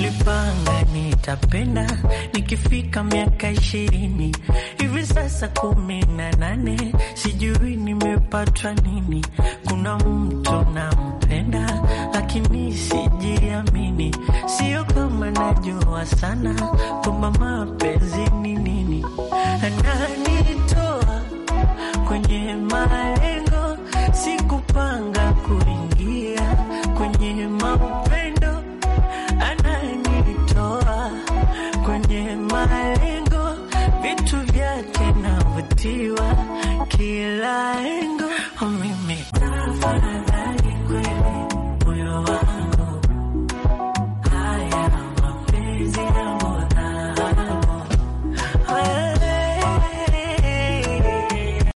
nilipanga nitapenda nikifika miaka ishirini hivi sasa kumi na nane sijui nimepatwa nini kuna mtu nampenda lakini sijiamini sio kama najua sana kwamba mapenzi ni nini ananitoa kwenye malengo sikupanga